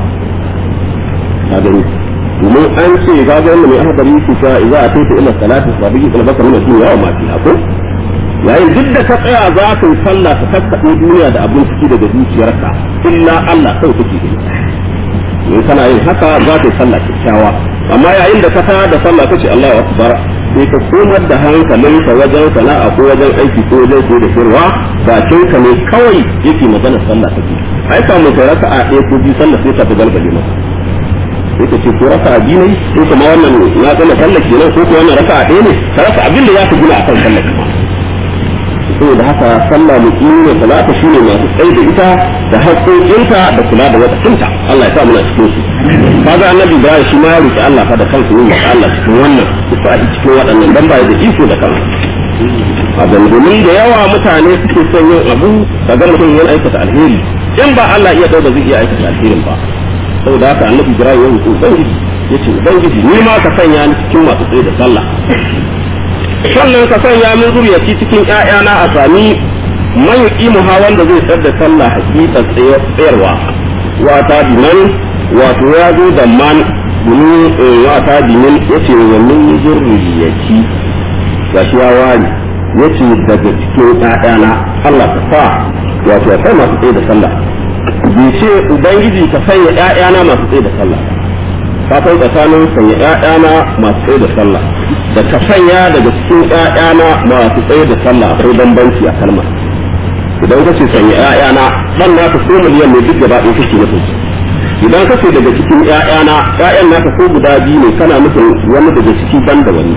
ka gani domin an ce ga ga wanda mai ahadari su ta idza atayta ila salati fa bi qalbaka min dunya wa ma fiha ko yayin duk da ka tsaya za ka yi sallah ka kakkaɓe duniya da abin ciki daga zuciyarka illa Allah kai kake gani in kana yin haka za ka yi sallah kyakkyawa amma yayin da ka tayar da sallah kace Allahu akbar sai ka komar da hankalinka wajen sana'a ko wajen aiki ko wajen ko da shirwa bakin ka ne kawai yake magana sallah kake ai samu ka raka'a ɗaya ko biyu sallah sai ta fi galgale maka sai ka ce ko raka'a biyu ne ko kuma wannan ya gama sallah kenan ko ko wannan raka'a ɗaya ne ka rasa abin da ya fi gina akan sallah kuma saboda haka sallah muqimi ne salata shine masu tsaye da ita da haƙoƙinta da kula da wakatinta Allah ya sa muna cikin su kaga annabi Ibrahim shi ma ya roki Allah fa da kansa ne ya Allah cikin wannan ku a cikin waɗannan dan ba da iko da kansa a domin da yawa mutane suke son yin abu kaga mutum yana aikata alheri in ba Allah iya dauka zai iya aikata alherin ba saboda haka annabi Ibrahim ya roki ubangiji yace ubangiji ni ma ka sanya ni cikin masu tsaye da sallah sannan ka sanya min zuriyaci cikin ƴaƴana a sami man yuqimu ha wanda zai tsar da sallah hakika tsayarwa wa ta biman wato ya zo da man domin wa ta biman yace wa min zuriyaci gashi ya wani yace daga cikin ƴaƴana Allah ka sa wato ya kai masu tsaye da sallah bai ce ubangiji ka sanya ƴaƴana masu tsaye da sallah ka kai tsakanin sanya ƴaƴana masu tsaye da sallah da ka sanya daga cikin ƴaƴana masu tsaye da sallah akwai bambanci a kalma idan ka ce sanya ƴaƴana dan naka ko miliyan ne duk gaba ɗaya kake nufin idan ka ce daga cikin ƴaƴana ƴaƴan naka ko guda biyu ne kana nufin wani daga ciki ban da wani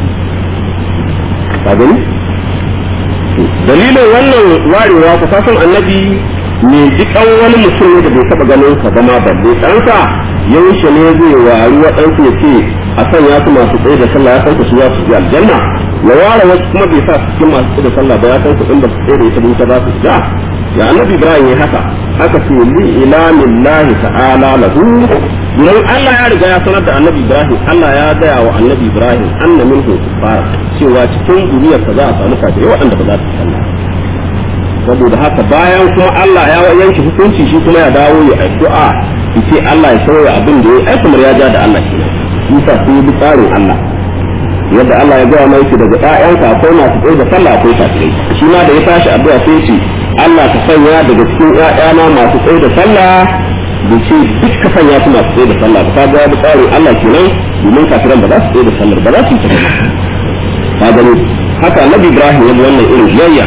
ka gani dalilin wannan warewa ka san annabi me jikan wani mutum ne da bai taɓa ganin ka ba ma balle ɗansa yaushe ne zai wari waɗansu ya ce a kan ya su masu tsaye da sallah ya san su za su ji aljanna ya ware wasu kuma bai sa su cikin masu tsaye da sallah ba ya san su in ba su tsaye da ita ba za su ja ya annabi ibrahim ya haka haka ce li ilamin lahi ta'ala lahu domin Allah ya riga ya sanar da annabi ibrahim Allah ya gaya wa annabi ibrahim anna minhu kufara cewa cikin duniyarsa za a samu kafirai waɗanda ba za su sallah saboda haka bayan kuma Allah ya yanke hukunci shi kuma ya dawo ya addu'a yace Allah ya sauya abin da ya ai kamar ya ja da Allah kenan Isa sun yi tsarin Allah yadda Allah ya gaya mai daga ƴaƴanka akwai masu tsaye da sallah akwai kafirai shi ma da ya tashi addu'a sai ce Allah ka sanya daga cikin ƴaƴana masu tsaye da sallah da ce duk ka sanya su masu tsaye da sallah ba ka ga da tsarin Allah kenan domin kafiran ba za su tsaye da sallar ba za su yi ta ka gani haka Annabi Ibrahim ya wannan irin biyayya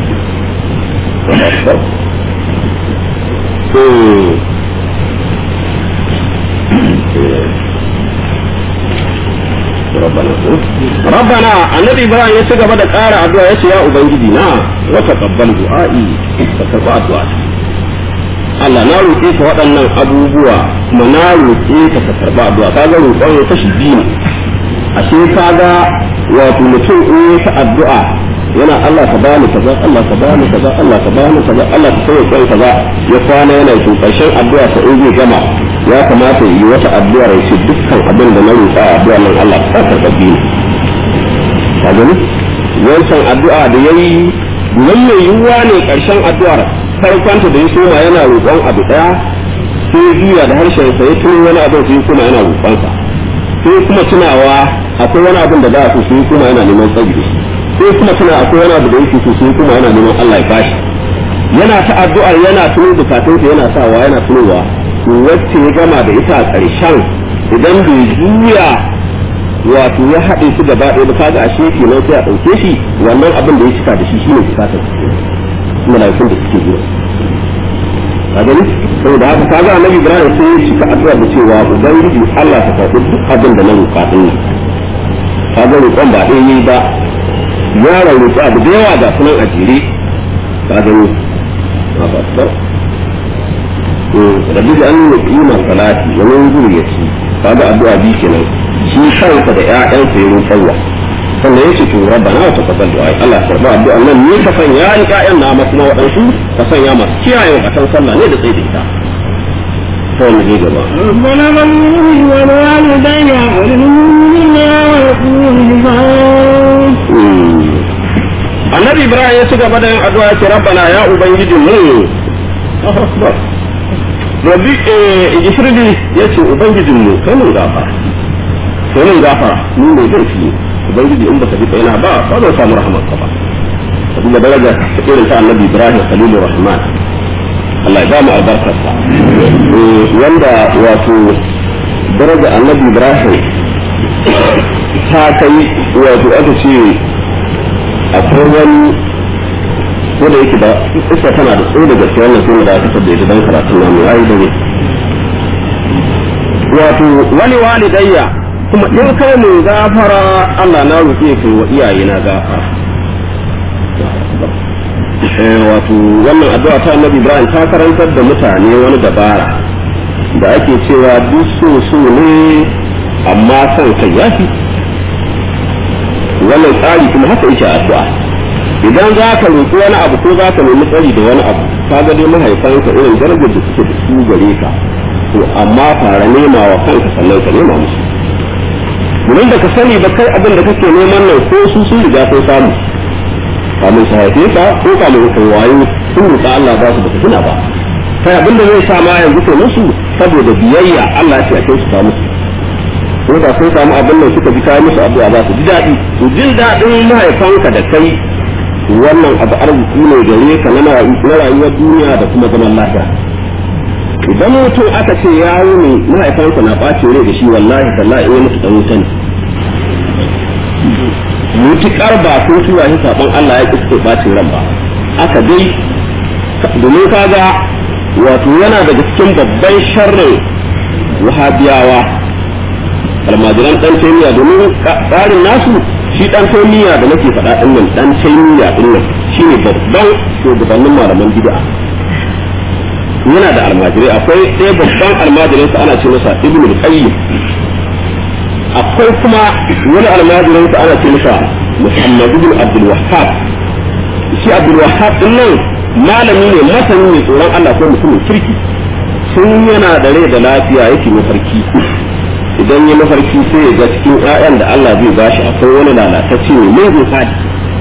ربنا النبي ابراهيم ya ci gaba da ƙara addu'a yace ya ubangiji na wa taqabbal du'a'i ka karba addu'a Allah na roƙe ka waɗannan abubuwa kuma na roƙe ka ka karba addu'a kaga roƙon ya kashi biyu ashe kaga wato mutum in ya ta addu'a yana Allah ka bani kaza Allah ka bani kaza Allah ka bani kaza Allah ka sauya kai kaza ya kwana yana yi karshen addu'a sa in zai gama ya kamata yi wata addu'a ya ce dukkan abin da na roƙa a addu'a nan Allah ka karɓi ni ka gani wancan addu'a da yayi nan mai yiwuwa ne karshen addu'ar farkonta da ya soma yana roƙon abu ɗaya sai juya da harshen sa ya tuno wani abin sai kuma yana roƙonsa sai kuma tunawa akwai wani abin da za a so sai kuma yana neman tsari sai kuma tuna akwai wani abu da yake so sai kuma yana neman Allah ya bashi yana ta addu'ar yana tuno bukatunsa yana sawa yana tunowa wacce ya gama da ita a ƙarshen idan bai juya wato ya haɗe su gaba ɗaya ba kaga a shi kenan sai a ɗauke shi wannan abin da ya cika da shi shine bukatar mala'ikun da suke zuwa ka gani saboda haka kaga annabi Ibrahim sai ya cika addu'a da cewa ubangiji Allah ta karɓi duk abin da na roƙa din nan kaga roƙon ba ɗaya yayi ba ya roƙi abu da yawa ga sunan a jere ka gani ma ba ba rabbi da an yi kima salati wa min zuriyati kaga addu'a bi kenan shi kansa da ƴaƴansa ya roƙarwa sannan ya ce to rabbana wa taqabbal du'a Allah ya karba addu'a nan ne ka sanya ni ƴaƴan na masu waɗansu ka sanya masu kiyaye wa kan sallah ne da tsaye da ita sai mu je gaba ربنا من والوالدين والمؤمنين والمؤمنين annabi ibrahim ya ci gaba da yin addu'a ya ce rabbana ya ubangijin mu rabbi eh ishirbi ya ce ubangijin mu kai mun gafara kai mun gafara ni ne zai fi ubangiji in baka bi kaina ba ba zan samu rahmar ka ba saboda daraja ta irin ta annabi ibrahim khalilur rahman Allah ya ba mu albarkarsa wanda wato daraja annabi ibrahim ta kai wato aka ce akwai wani ko da yake da isa tana da tsaye da gaske wannan sai da aka sabda ita dan karatun namu yayi da ne wato wani walidayya kuma in kai mu gafara Allah na roƙe kai wa iyaye na gafara wato wannan addu'a ta Annabi Ibrahim ta karantar da mutane wani dabara da ake cewa duk so so ne amma son kai yafi wannan tsari kuma haka yake addu'a idan za ka roƙi wani abu ko za ka nemi tsari da wani abu ka ga dai mahaifanka irin darajar da suke da su gare ka to amma fara nema wa kanka sannan ka nema musu domin da ka sani ba kai abin da kake neman nan ko su sun riga sun samu kamun su haife ka ko kamun ka wayo sun roƙa Allah ba su baka tuna ba kai abin da zai sa ma yanzu ke musu saboda biyayya Allah ya ce a kai su samu ko da sun samu abin nan suka ji kai musu addu'a za su ji daɗi to jin daɗin mahaifanka da kai wannan abu arziki ne gare ka na rayuwar duniya da kuma zaman lafiya idan mutum aka ce ya ne mahaifansa na ɓace rai da shi wallahi tallahi in mutu dan wuta ne mutukar ba sun tura shi saban Allah ya kiske ɓacin ran ba aka dai domin kaga wato yana daga cikin babban sharrin wahabiyawa almajiran dan taimiya domin tsarin nasu shi dan taimiya da nake faɗa din nan dan taimiya din nan shine babban shugabannin malaman bid'a yana da almajirai akwai ɗaya babban almajirin sa ana ce masa ibn al-qayyim akwai kuma wani almajirin sa ana ce masa muhammad ibn abdul wahhab shi abdul wahhab din nan malami ne masani ne tsoron Allah ko mutumin kirki sun yana da rai da lafiya yake mafarki idan ya mafarki sai ya ga cikin ƴaƴan da Allah zai bashi akwai wani lalatacce ne mai zai fadi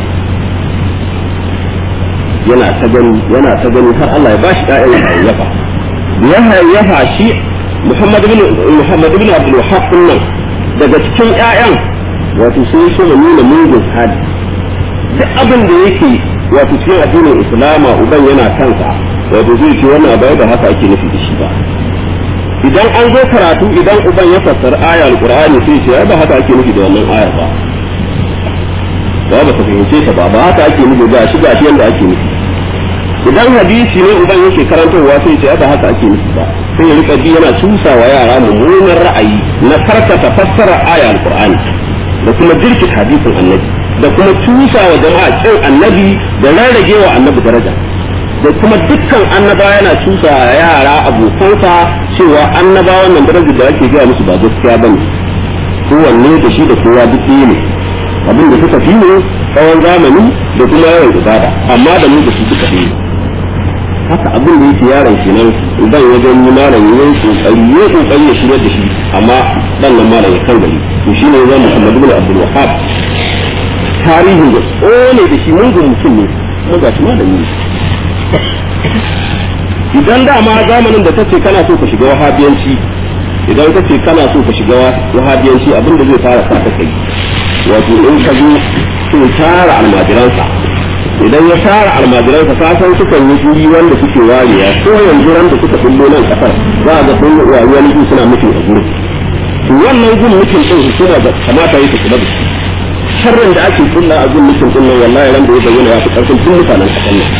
yana ta gani yana ta gani har Allah ya bashi ƴaƴan ya hayyafa ya hayyafa shi Muhammad ibn Muhammad ibn Abdul Wahhab nan daga cikin ƴaƴan wato sai so ya nuna mugun hali duk abin da yake wato cikin addinin Islama uban yana kansa wato zai ce wannan abai da haka ake nufi da shi ba idan an zo karatu idan uban ya fassara aya alqur'ani sai ce ba haka ake nufi da wannan aya ba ba ba ta fahimce ta ba ba haka ake nufi ga shi ga shi yanda ake nufi idan hadisi ne uban yake karantarwa sai ce ba haka ake nufi ba sai ya rika bi yana cusa wa yara mummunan ra'ayi na karkata fassara aya alqur'ani da kuma jirkit hadisin annabi da kuma cusa wa jama'a kin annabi da rarrage wa annabi daraja da kuma dukkan annaba yana cusa yara abokansa cewa annabawan nan darajar da ake gaya musu ba gaskiya bane kowanne da shi da kowa duk ne abin da suka fi ne tsawon zamani da kuma yawan ibada amma da mu da su suka fi haka abin da yake yaron kenan idan wajen yi malam yayin kokari ya kokari ya shigar da shi amma dan nan malam ya kan gari to shine zan Muhammad ibn Abdul Wahhab tarihin da tsone da shi mungun mutum ne kuma ga shi malami ne idan dama zamanin da kace kana so ka shiga wahabiyanci idan kace kana so ka shiga wahabiyanci abin da zai fara sa ka kai wato in ka zo to tara almajiransa idan ya tara almajiransa ka san sukan yi guri wanda suke wariya ko yanzu ran da suka kullo nan kasar za a ga sun wani guri suna mutum a gurin to wannan gun mutum din hukuma da kamata yi ta kula da shi sharrin da ake kulla a gun mutum din nan wallahi ran da ya bayyana ya fi karfin duk mutanen kasar nan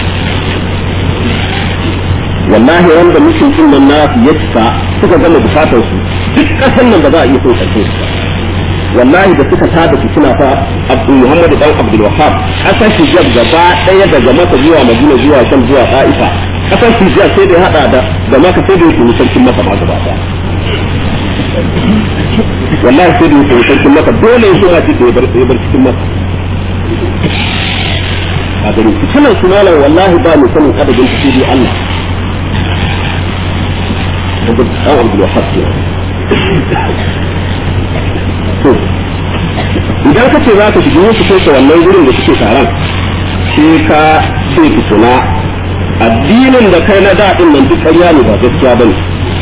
wallahi wanda mutum din nan na ya cika suka gama bukatar su duk kasar nan ba za a iya son karshen su wallahi da suka tada su suna fa Abdul Muhammad dan Abdul Wahhab kasar Hijab gaba daya daga Makka zuwa Madina zuwa Sham zuwa Taifa kasar Hijab sai da hada da da Makka sai da yake sarkin Makka ma gaba daya wallahi sai da yake sarkin Makka dole ya zuwa cikin bar sai bar cikin Makka a gari fitinan su malam wallahi ba mu sanin adadin su sai Allah dan Abdul Wahhab to idan ka ce za ka shiga wasu kai wannan gurin da suke taron sai ka ce tukuna addinin da kai na daɗin nan duk ƙarya ne ba gaskiya ba ne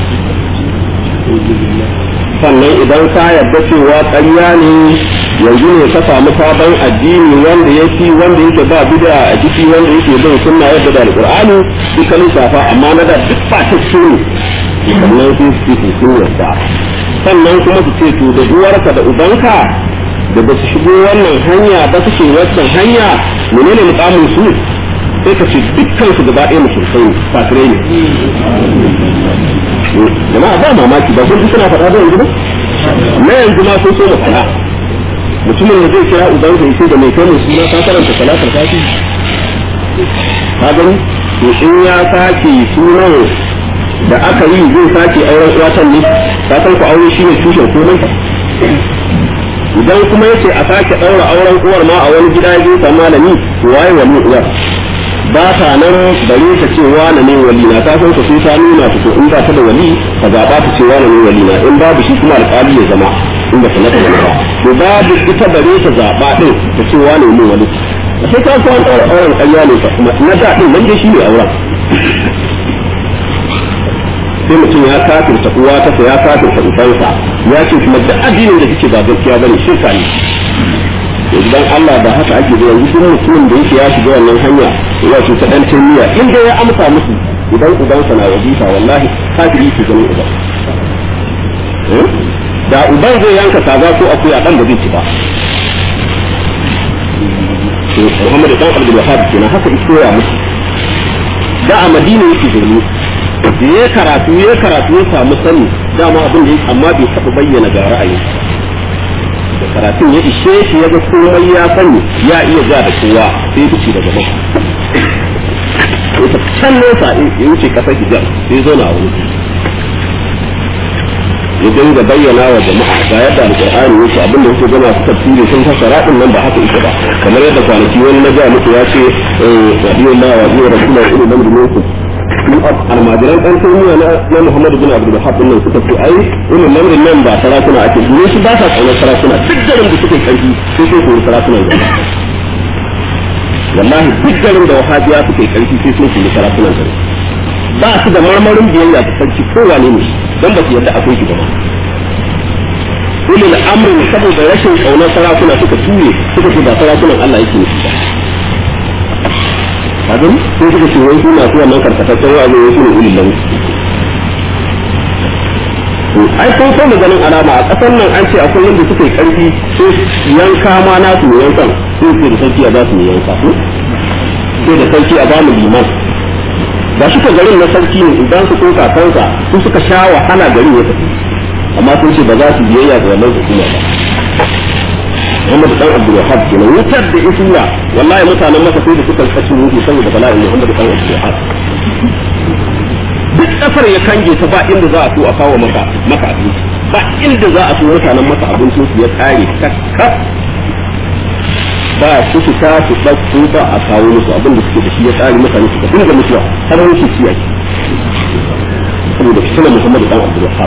sannan idan ka yarda cewa ƙarya ne yanzu ne ka samu sabon addini wanda ya fi wanda yake ba bid'a a ciki wanda yake bin sunna yadda da alqur'ani duk kan shafa amma na da duk ba ta ne sannan sai su ce sun yarda sannan kuma su ce to da uwarka da ubanka da ba su shigo wannan hanya ba suke wannan hanya menene mukamin su sai ka ce dukkan su gaba ɗaya musulmai ne kafirai ne jama'a ba mamaki ba kun ji suna faɗa ba yanzu ba na yanzu ma sun so mu faɗa mutumin da zai kira ubansa ya ce da mai kai mu suna ka karanta salatar fati ka gani to in ya sake sunan da aka yi zai sake auren uwatan ne ka san ku aure shi ne tushen komai idan kuma yace a sake daura auren uwar ma a wani gida ya je malami to waye wani uwar ba ta nan bare ta ce wani ne wali na ta san ka sai ta nuna ta to in ba ta da wali ka zaba ta ce wani ne wali na in babu shi kuma alƙali ya zama in ba ta nata wani ba to babu ita bare ta zaba din ta ce wani ne wali sai ta san daura auren ƙarya ne kuma na da din nan dai shi ne auren sai mutum ya kafirta uwa ta ya kafirta ubansa ya ce kuma duk addinin da kike ba gaskiya bane shirka ne idan Allah ba haka ake da yanzu duk mutumin da yake ya shiga wannan hanya ya ce ta dan tamiya in dai ya amsa musu idan ubansa na wajifa wallahi kafiri ke ganin uban da uban zai yanka kaza ko akuya dan ba zai ci ba Muhammad dan Abdul Wahhab kenan haka iko ya musu da a Madina yake zaune da ya karatu ya karatu ya samu sani dama abin da ya amma bai taɓa bayyana ga ra'ayi da karatun ya ishe shi ya ga komai ya sani ya iya ja da kowa sai fice daga maka ya ta can nesa ya wuce kasar hijab sai zo na wani ya dinga bayyana wa jama'a ga yadda alqur'ani yake abin da yake gama su tafsiri sun fassara din nan ba haka yake ba kamar yadda kwanaki wani na ga muku ya ce radiyallahu wa rasulullahi ilmu lamri minkum almajiran ɗan taymiya na Muhammadu bin Abdul Wahhab nan suka ce ai irin lamarin nan ba sarakuna ake dole shi ba sa kaunar sarakuna duk garin da suke karfi sai sai koyi sarakuna da wallahi duk garin da wahabiya suke karfi sai sun koyi sarakuna da ba su da marmarin biyayya ta sarki ko wane ne dan ba su yadda akwai shi ba ulul amrin saboda rashin kaunar sarakuna suka ture suka ce ba sarakunan Allah yake nufi ba abin sai suka ce wai suna su wannan karkataccen wa'azi wai sune ulil lam ai kun so mu ganin alama a kasar nan an ce akwai yanda suka yi karfi sai yanka ma na su yankan sai ce da sarki a za su yanka sai da sarki a bamu liman ba shi garin na sarki ne idan su koka kansa su suka sha wahala garin ya tafi amma sun ce ba za su biyayya ga wannan hukuma ba Muhammad dan Abdul Wahhab kenan wutar da isula wallahi mutanen masa sai da suka kasu ruhu saboda bala'in Muhammad dan Abdul Wahhab duk kasar ya kange ta ba inda za a so a kawo maka maka abinci ba inda za a so mutanen masa abincin su ya kare kakka ba su fita su ɗauko ba a kawo musu abin da suke da shi ya tsari mutane suka dinga mutuwa har wani su ciya saboda fitina Muhammadu dan Abdul Wahab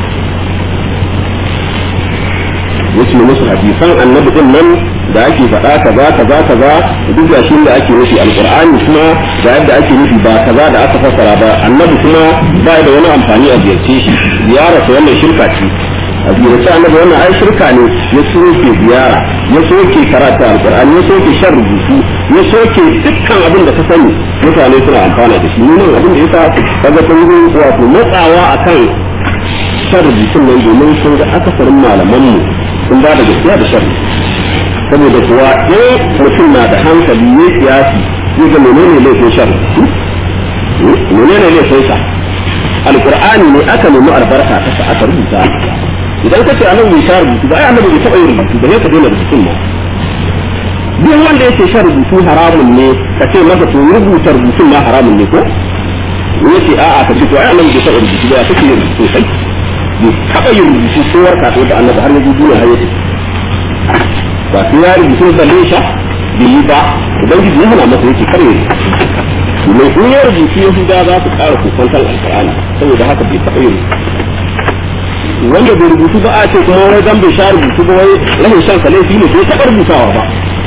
yace musu hadisan annabi din nan da ake faɗa kaza kaza kaza duk da shi da ake nufi alqur'ani kuma ga yadda ake nufi ba kaza da aka fassara ba annabi kuma ba da wani amfani a ziyarce shi ziyara ta wannan shirka ce a ziyarce annabi wannan ai shirka ne ya soke ziyara ya soke karatu alqur'ani ya soke shan rubutu ya soke dukkan abin da ka sani mutane suna amfana da shi nan abin da yasa kaga sun yi wato matsawa akan shan rubutun nan domin sun ga akasarin malamanmu sun ba da gaskiya da sharri saboda kuwa in mutum na da hankali ne kiyasi zai ga menene laifin sharri menene laifin sa alqur'ani ne aka nemi albarka ta sa aka rubuta idan kace annabi bai sha rubutu ba ai annabi bai taba yin rubutu ba sai ka daina rubutun ma duk wanda yake sha rubutu haramun ne ka ce masa to rubuta rubutun ma haramun ne ko yace a'a ka ce to ai annabi bai taba rubutu ba kake yin rubutu sai bai taɓa yin rubutu ko warka ko da annabi har yanzu duniya har yake ba sai ya rubutu da lesha bai yi ba ubangiji ya hana masa yake kare ne in ya rubutu yahuda za su ƙara kusantar alƙur'ani saboda haka bai taɓa yin wanda bai rubutu ba a ce kuma wai dan bai sha rubutu ba wai rashin shan laifi ne bai taɓa rubutawa ba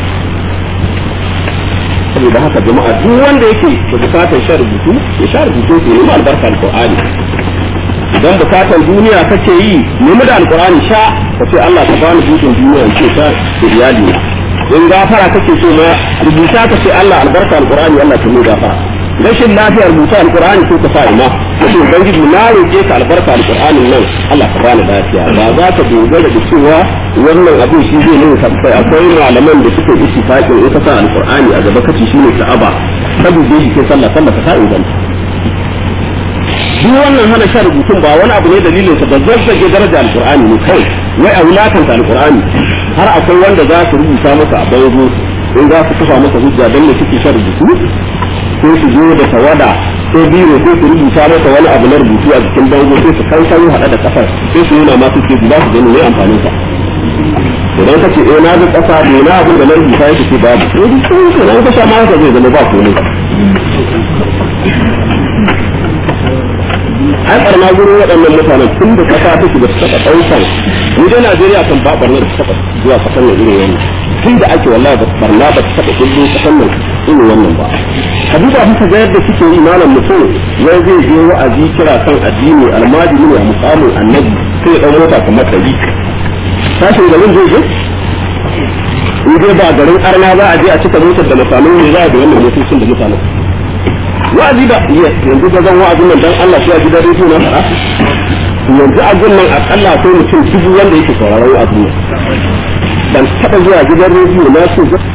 saboda haka jama'a duk wanda yake da bukatar sha rubutu ya sha rubutu ke nemi albarka alƙur'ani idan bukatar duniya kake yi nemi da alkur'ani sha ka ce Allah ka bani dukkan duniya ce ta da iyali in gafara kake so ma rubuta ka ce Allah albarka alkur'ani Allah ta mai gafara rashin lafiyar rubuta alkur'ani ko ka sa ima ka ce ubangiji na roƙe ka albarka alkur'ani nan Allah ka bani lafiya ba za ka dogara da cewa wannan abin shi zai nuna tabbai akwai malaman da suke ittifaqin in ka sa alkur'ani a gaba kace shine ka'aba ka dube shi sai sallah sallah ka sa inganta duk wannan hana shan rubutun ba wani abu ne dalilin sa da zazzage daraja alqur'ani ne kai wai a wulakanta alqur'ani har akwai wanda za su rubuta masa a bango in za su kafa masa hujja dan ne suke shan rubutu ko su zo da tawada ko biro ko su rubuta masa wani abu na rubutu a jikin bango sai su kan kan hada da kafar sai su nuna masu ce ba su gani ne amfanin sa idan ka ce eh na ga kasa ne na abin da na rubuta yake ce babu ko duk sai ka sha ma haka zai zama ba komai an barna gurin waɗannan mutanen tun da kasa take ba su taɓa ɗaukan mu dai Najeriya kan ba barna da taɓa zuwa kasan nan irin wannan tun da ake wallahi ba barna ba ta taɓa kullu kasan nan irin wannan ba ka duba haka ga yadda suke yi malam mutum wai zai je wa'azi kira kan addini almajiri ne a mukamin annabi sai ya ɗau mota kamar ɗari sashin garin zai je in dai ba garin arna za a je a cika motar da mutanen ne za a da wannan motocin da mutanen wa'azi ba yanzu ga zan wa'azin nan dan Allah sai a gidan rediyo na fara yanzu a nan akalla akwai mutum dubu wanda yake sauraron wa'azin nan ban taba zuwa gidan rediyo na so